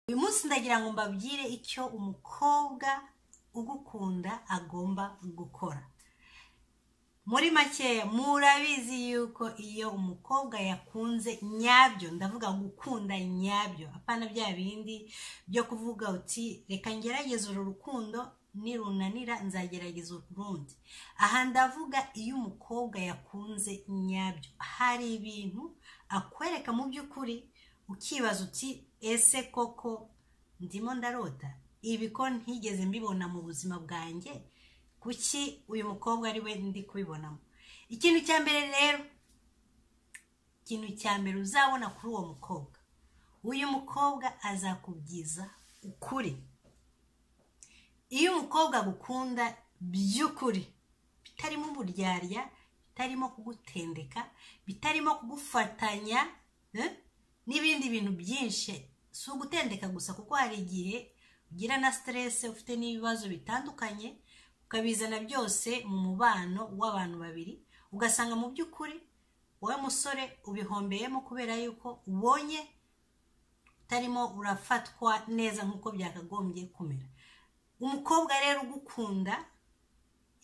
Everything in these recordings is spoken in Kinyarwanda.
uyu munsi ndagira ngo mbabwire icyo umukobwa ugukunda agomba gukora muri makeya murabizi yuko iyo umukobwa yakunze nyabyo ndavuga gukunda nyabyo apana bya bindi byo kuvuga uti reka ngerageze uru rukundo nirunanira nzagerageza urundi aha ndavuga iyo umukobwa yakunze nyabyo hari ibintu akwereka mu by'ukuri ukibaza uti ese koko ndimo ndarota ibi ko ntigeze mbibona mu buzima bwanjye kuki uyu mukobwa ari we ndi kubibonamo ikintu cya mbere rero ikintu cya mbere uzabona kuri uwo mukobwa uyu mukobwa azakubwiza ukuri iyo umukobwa agukunda by'ukuri bitarimo uburyarya bitarimo kugutendeka bitarimo kugufatanya eh, n'ibindi bintu byinshi si ugutendeka gusa kuko hari igihe ugira na siteresi ufite n'ibibazo bitandukanye ukabizana byose mu mubano w'abantu babiri ugasanga mu by'ukuri wowe musore ubihombeyemo kubera yuko ubonye utarimo urafatwa neza nk'uko byakagombye kumera umukobwa rero ugukunda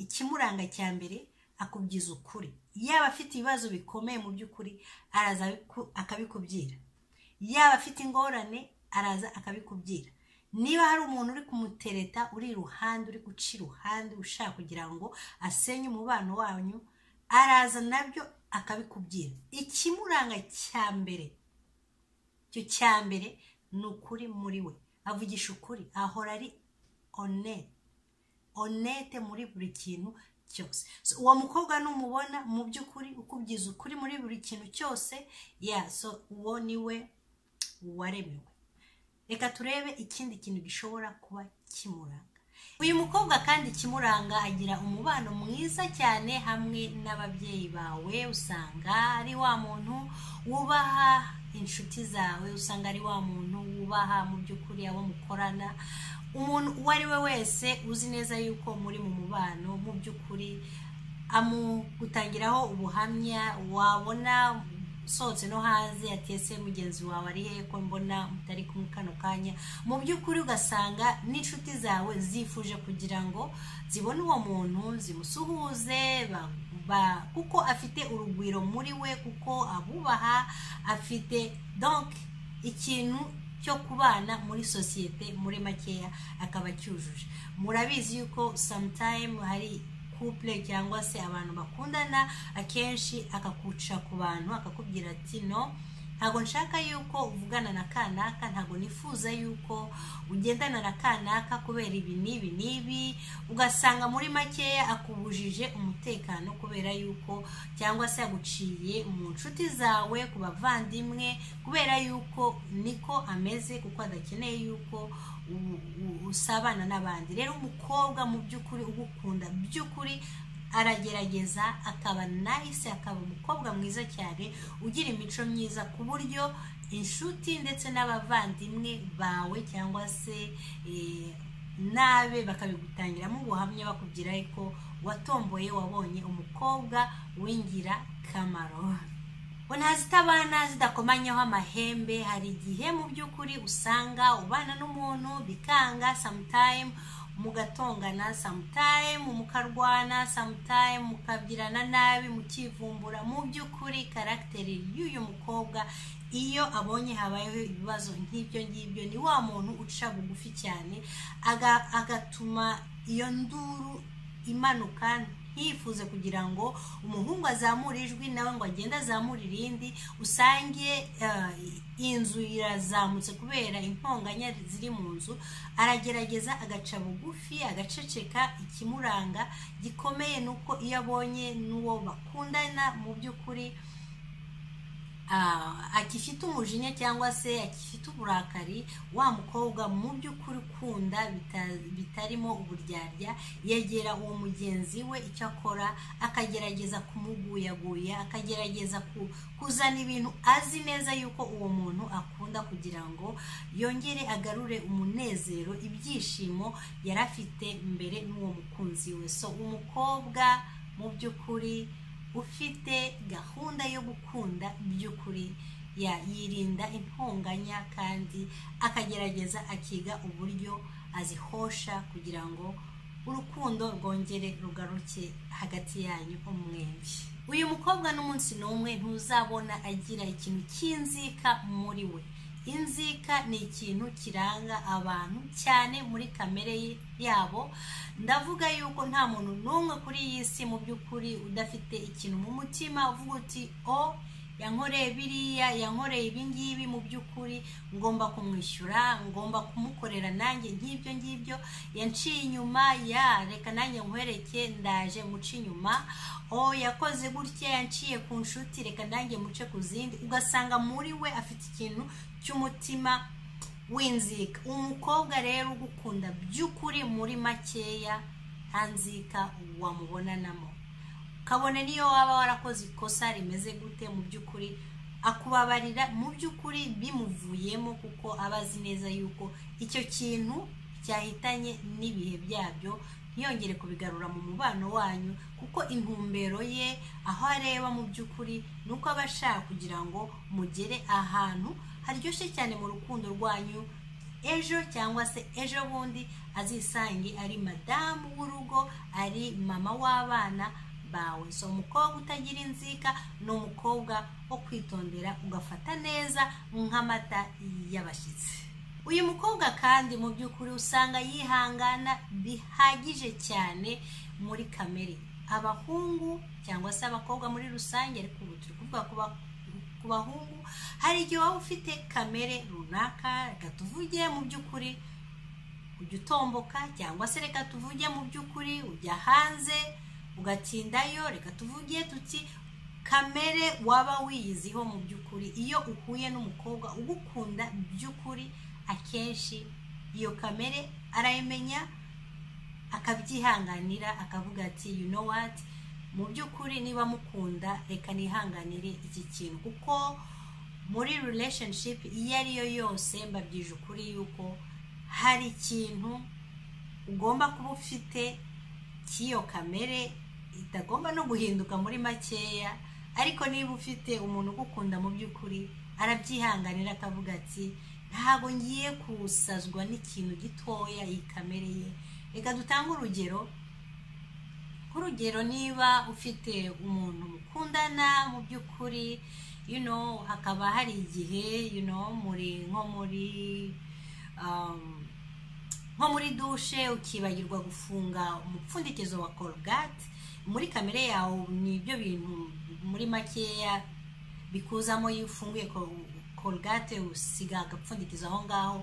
ikimuranga cya mbere akubwiza ukuri yaba afite ibibazo bikomeye mu by'ukuri araza abiku- akabikubwira yaba afite ingorane araza akabikubwira niba hari umuntu uri kumutereta uri iruhande uri guca iruhande ushaka kugira ngo asenye umubano wanyu araza nabyo akabikubwira ikimuranga cya mbere icyo cya mbere ni ukuri muri we avugisha ukuri ahora ari honete honete muri buri kintu cyose So, uwo mukobwa numubona mu by'ukuri ukubwiza ukuri muri buri kintu cyose ya so uwo ni we waremewe reka turebe ikindi kintu gishobora kuba kimuranga uyu mukobwa kandi kimuranga agira umubano mwiza cyane hamwe n'ababyeyi bawe usanga ari wa muntu wubaha inshuti zawe usanga ari wa muntu wubaha mu by'ukuri abo mukorana umuntu uwo ari we wese uzi neza yuko muri mu mubano mu by'ukuri amugutangiraho ubuhamya wabona usohotse no hanze yatese mugenzi wawe ari he ko mbona mutari kumwe kano kanya mu by'ukuri ugasanga n'inshuti zawe zifuje kugira ngo zibone uwo muntu zimusuhuze ba- ba- kuko afite urugwiro muri we kuko abubaha afite donc ikintu cyo kubana muri sosiyete muri makeya akaba acyujuje murabizi yuko sometime hari couple cyangwa se abantu bakundana akenshi akakuca ku bantu akakubwira ati no ntabwo nshaka yuko uvugana na kanaka ntabwo nifuza yuko ugendana na kanaka kubera ibi n'ibi n'ibi ugasanga muri makeya akubujije umutekano kubera yuko cyangwa se yaguciye mu nshuti zawe ku bavandimwe kubera yuko niko ameze kuko adakeneye yuko u- u- usabana n'abandi rero umukobwa mu by'ukuri ugukunda by'ukuri aragerageza akaba nayise akaba umukobwa mwiza cyane ugira imico myiza ku buryo inshuti ndetse n'abavandimwe bawe cyangwa se eh, n'abe bakabigutangiramo ubuhamya bakubwira ko watomboye wabonye umukobwa w'ingirakamaro bona zitabana zidakomanyaho amahembe hari igihe mu by'ukuri usanga ubana n'umuntu bikanga sometime mugatongana sometime mukarwana sometime mukabyirana nabi mukivumbura mu by'ukuri karagiteri y'uyu mukobwa iyo abonye habayeho ibibazo nk'ibyo ngibyo ni wa muntu uca bugufi cyane aga- agatuma iyo nduru imanuka ntifuze kugira ngo umuhungu azamure ijwi nawe ngo agende azamure irindi usange eh, inzu irazamutse kubera intonganya ziri mu nzu aragerageza agaca bugufi agaceceka ikimuranga gikomeye ni uko iyo abonye n'uwo bakundana mu by'ukuri ah, agifite umujinya cyangwa se agifite uburakari wa mukobwa mu by'ukuri ukunda bita- bitarimo uburyarya yegera uwo mugenzi we icyo akora akagerageza kumuguyaguya akagerageza ku- kuzana ibintu azi neza yuko uwo muntu akunda kugira ngo yongere agarure umunezero ibyishimo yari afite mbere n'uwo mukunzi we so umukobwa mu by'ukuri ufite gahunda yo gukunda by'ukuri ya yirinda intonganya kandi akagerageza akiga uburyo azihosha kugira ngo urukundo rwongere rugaruke hagati yanyu umwembi uyu mukobwa n'umunsi n'umwe ntuzabona agira ikintu cy'inzika muri we inzika ni ikintu kiranga abantu cyane muri kamere yabo ndavuga yuko nta muntu n'umwe kuri iyi si mu by'ukuri udafite ikintu mu mutima uvuga uti o yankoreye biriya yankoreye ibingibi mu by'ukuri ngomba kumwishyura ngomba kumukorera nanjye nk'ibyo ngibyo yanciye inyuma ya reka nanjye nkwereke ndaje muce inyuma o yakoze gutya yanciye ku nshuti reka nanjye muce ku zindi ugasanga muri we afite ikintu cy'umutima w'inzika umukobwa rero ugukunda by'ukuri muri makeya nta nzika wamubonanamo kabone niyo waba warakoze ikosa rimeze gute mu by'ukuri akubabarira mu by'ukuri bimuvuyemo kuko aba azi neza yuko icyo kintu cyahitanye n'ibihe byabyo ntiyongere kubigarura mu mubano wanyu kuko intumbero ye aho areba mu by'ukuri ni uko aba ashaka kugira ngo mugere ahantu haryoshye cyane mu rukundo rwanyu ejo cyangwa se ejo bundi azisange ari madamu w'urugo ari mama w'abana bawe si umukobwa utagira inzika ni umukobwa wo kwitondera ugafata neza nk'amata y'abashyitsi uyu mukobwa kandi mu by'ukuri usanga yihangana bihagije cyane muri kamere abahungu cyangwa se abakobwa muri rusange ariko ubu turi kuvuga ku ku bahungu hari igihe waba ufite kamere runaka reka tuvuge mu by'ukuri ujya utomboka cyangwa se reka tuvuge mu by'ukuri ujya hanze ugatindayo reka tuvuge tuti kamere waba wiyiziho mu by'ukuri iyo uhuye n'umukobwa ugukunda by'ukuri akenshi iyo kamere arayimenya akabyihanganira akavuga ati you know what mu by'ukuri niba mukunda reka nihanganire iki kintu kuko muri relationship iyo ariyo yose mbabyije ukuri yuko hari ikintu ugomba kuba ufite cy'iyo kamere itagomba no guhinduka muri makeya ariko niba ufite umuntu ugukunda mu by'ukuri arabyihanganira akavuga ati ntabwo ngiye kusazwa n'ikintu gitoya iyi kamere ye reka dutange urugero nk'urugero niba ufite umuntu mukundana mu by'ukuri hakaba hari igihe muri nko muri nko muri dushe ukibagirwa gufunga umupfundikizo wa korogate muri kamere yawe ni ibyo bintu muri makeya bikuzamo iyo ufunguye korogate usiga agapfundikizo aho ngaho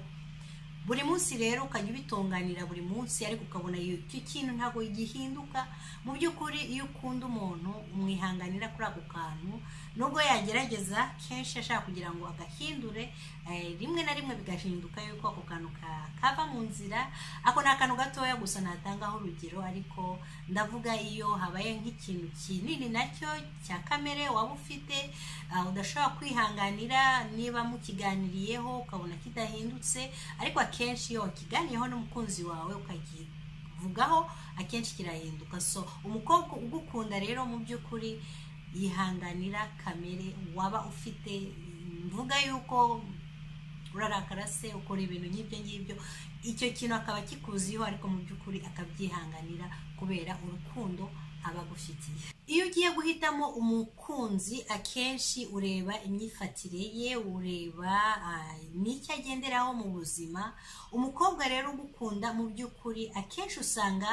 buri munsi rero ukajya ubitunganira buri munsi ariko ukabona icyo kintu ntabwo gihinduka mu by'ukuri iyo ukunda umuntu umwihanganira kuri ako kantu nubwo yagerageza kenshi ashaka kugira ngo agahindure rimwe na rimwe bigahinduka yuko ako kantu kava mu nzira ako ni akantu gatoya gusa natangaho urugero ariko ndavuga iyo habaye nk'ikintu kinini nacyo cya kamere waba ufite udashobora kwihanganira niba mukiganiriyeho ukabona kidahindutse ariko akenshi iyo wakiganiyeho n'umukunzi wawe ukakivugaho akenshi kirahinduka so umukobwa ugukunda rero mu by'ukuri yihanganira kamere waba ufite mvuga yuko urarakara se ukora ibintu nk'ibyo ngibyo icyo kintu akaba kikuziho ariko mu by'ukuri akabyihanganira kubera urukundo aba agufitiye iyo ugiye guhitamo umukunzi akenshi ureba imyifatire ye ureba n'icyo agenderaho mu buzima umukobwa rero ugukunda mu by'ukuri akenshi usanga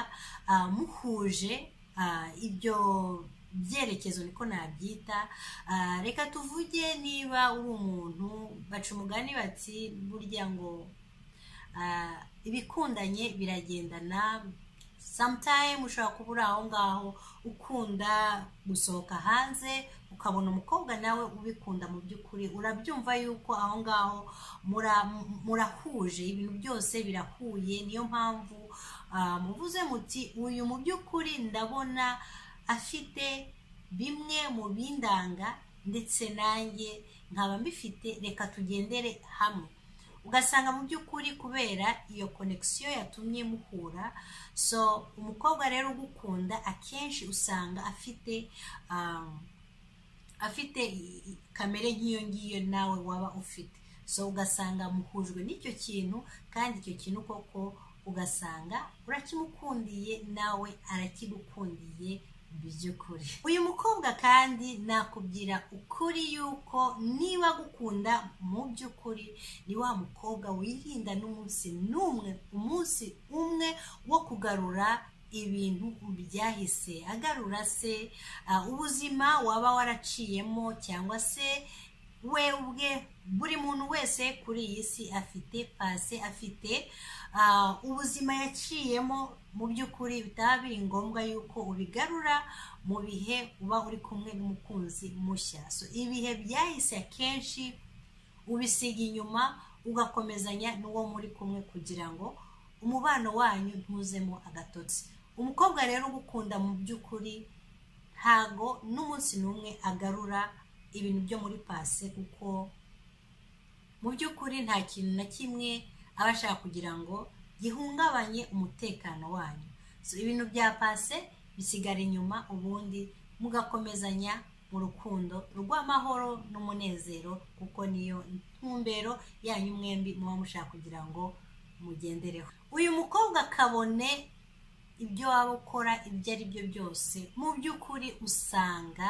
muhuje ibyo byerekezo niko nabyita reka tuvuge niba uri umuntu baca umugani bati burya ngo ibikundanye biragendana sometime ushobora kuba uri aho ngaho ukunda gusohoka hanze ukabona umukobwa nawe ubikunda mu by'ukuri urabyumva yuko aho ngaho murahuje ibintu byose birahuye niyo mpamvu muvuze muti uyu mu by'ukuri ndabona afite bimwe mu bindanga ndetse nanjye nkaba mbifite reka tugendere hamwe ugasanga mu by'ukuri kubera iyo konekisiyo yatumye muhura so umukobwa rero ugukunda akenshi usanga afite afite i- i- kamere nk'iyo ngiyo nawe waba ufite so ugasanga muhujwe n'icyo kintu kandi icyo kintu koko ugasanga urakimukundiye nawe arakigukundiye by'ukuri uyu mukobwa kandi nakubwira ukuri yuko niba agukunda mu by'ukuri ni wa mukobwa wirinda n'umunsi n'umwe umunsi umwe wo kugarura ibintu byahise agarura se ah, ubuzima waba waraciyemo cyangwa se webwe buri muntu wese kuri iyi si afite pase afite ah, ubuzima yaciyemo mu by'ukuri bitaba biri ngombwa yuko ubigarura mu bihe uba uri kumwe n'umukunzi mushya so ibihe byahise akenshi ubisiga inyuma ugakomezanya n'uwo muri kumwe kugira ngo umubano wanyu ntuzemo agatotsi umukobwa rero ugukunda mu by'ukuri ntago n'umunsi n'umwe agarura ibintu byo muri pase kuko mu by'ukuri nta kintu na kimwe aba ashaka kugira ngo gihungabanye umutekano wanyu So, ibintu bya pase bisigara inyuma ubundi mugakomezanya mu rukundo rw'amahoro n'umunezero kuko niyo ntumbero yanyu mwembi muba mushaka kugira ngo mugendereho uyu mukobwa kabone ibyo waba ukora ibyo ari byo byose mu by'ukuri usanga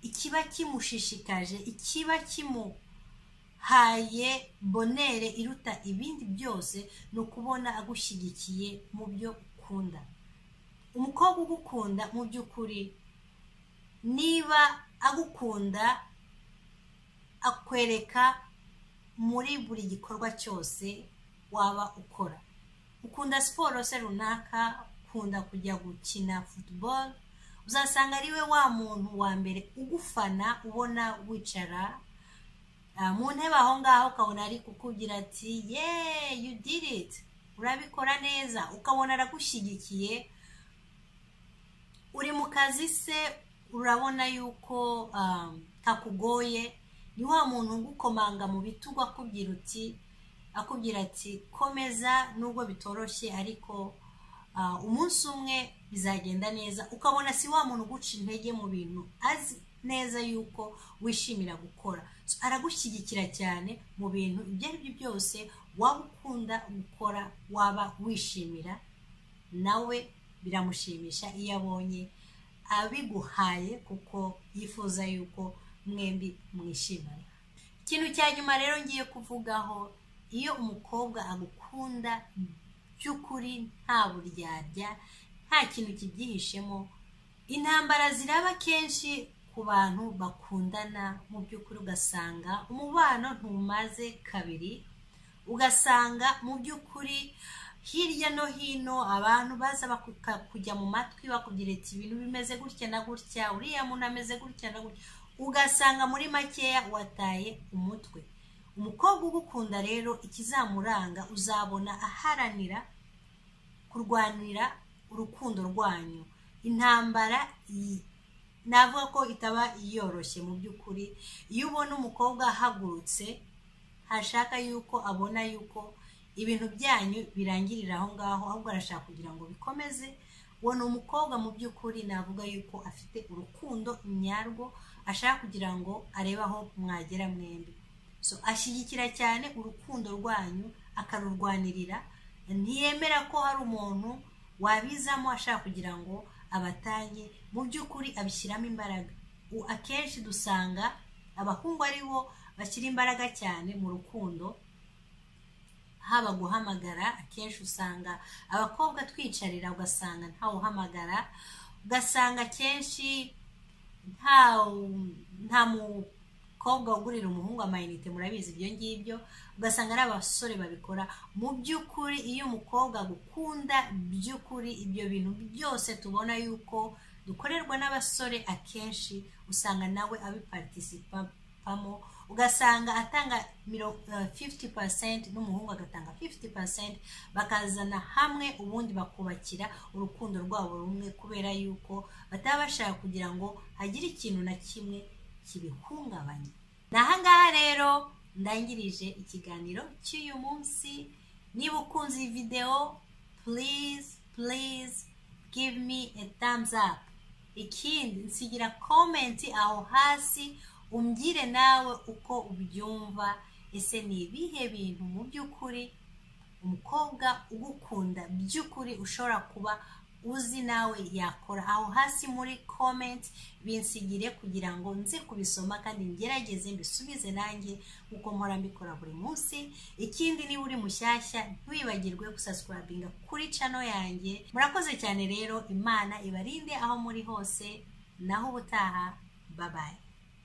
ikiba kimushishikaje ikiba kimu haye bonere iruta ibindi byose ni ukubona agushyigikiye mu byo ukunda umukobwa ugukunda mu by'ukuri niba agukunda akwereka muri buri gikorwa cyose waba ukora ukunda siporo se runaka ukunda kujya gukina football uzasanga ari we wa muntu wa mbere ugufana ubona wicara Ah, mu ntebe aho ngaho ukabona ari kukubwira ati ye you did it urabikora neza ukabona aragushyigikiye uri mu kazi se urabona yuko um, kakugoye ni wa muntu ugukomanga mu bitugu akubwira uti akubwira ati komeza nubwo bitoroshye ariko ah, umunsi umwe bizagenda neza ukabona si wa muntu uguca intege mu bintu azi neza yuko wishimira gukora So, aragushyigikira cyane mu bintu ibyo ari byo byose waba ukunda gukora waba wishimira nawe biramushimisha iyo abonye abiguhaye kuko yifuza yuko mwembi mwishimana ikintu cya nyuma rero ngiye kuvugaho iyo umukobwa agukunda by'ukuri nta buryarya nta kintu kibyihishemo intambara ziraba kenshi ku bantu bakundana mu by'ukuri ugasanga umubano ntumaze kabiri ugasanga mu by'ukuri hirya no hino abantu baza baka- kujya mu matwi bakubwira ati ibintu bimeze gutya na gutya uriya muntu ameze gutya na gutya ugasanga muri makeya wataye umutwe umukobwa ugukunda rero ikizamuranga uzabona aharanira kurwanira urukundo rwanyu intambara iyi- navuga ko itaba yoroshye mu by'ukuri iyo ubona umukobwa ahagurutse hashaka yuko abona yuko ibintu byanyu birangirira aho ngaho ahubwo arashaka kugira ngo bikomeze uwo ni umukobwa mu by'ukuri navuga yuko afite urukundo nyarwo ashaka kugira ngo arebe aho mwagera mwembi so ashyigikira cyane urukundo rwanyu akarurwanirira ntiyemera ko hari umuntu wabizamo ashaka kugira ngo abatanye mu by'ukuri abishyiramo imbaraga U- akenshi dusanga abahungu ari bo bashyira imbaraga cyane mu rukundo haba guhamagara akenshi usanga abakobwa twicarira ugasanga ntawuhamagara ugasanga akenshi nta nta mukobwa ugurira umuhungu amayinite murabizi ibyo ngibyo ugasanga ari abasore babikora mu by'ukuri iyo umukobwa agukunda by'ukuri ibyo bintu byose tubona yuko dukorerwa n'abasore akenshi usanga nawe abiparitisipamo ugasanga atanga miro- eh, 50% n'umuhungu agatanga 50% bakazana hamwe ubundi bakubakira urukundo rwabo rumwe kubera yuko bataba bashaka kugira ngo hagire ikintu na kimwe kibihungabanya ni ahangaha rero ndangirije ikiganiro cy'uyu munsi niba ukunze iyi videwo please please give me a thumbs up ikindi nsigira komenti aho hasi umbwire nawe uko ubyumva ese ni ibihe bintu mu by'ukuri umukobwa ugukunda by'ukuri ushobora kuba uzi nawe yakora aho hasi muri komenti binsigire kugira ngo nze kubisoma kandi ngerageze mbisubize nanjye uko mpora mbikora buri munsi ikindi niba uri mushyashya ntiwibagirwe gusaswarabinga kuri cano yanjye murakoze cyane rero imana ibarinde aho muri hose naho ubutaha babaye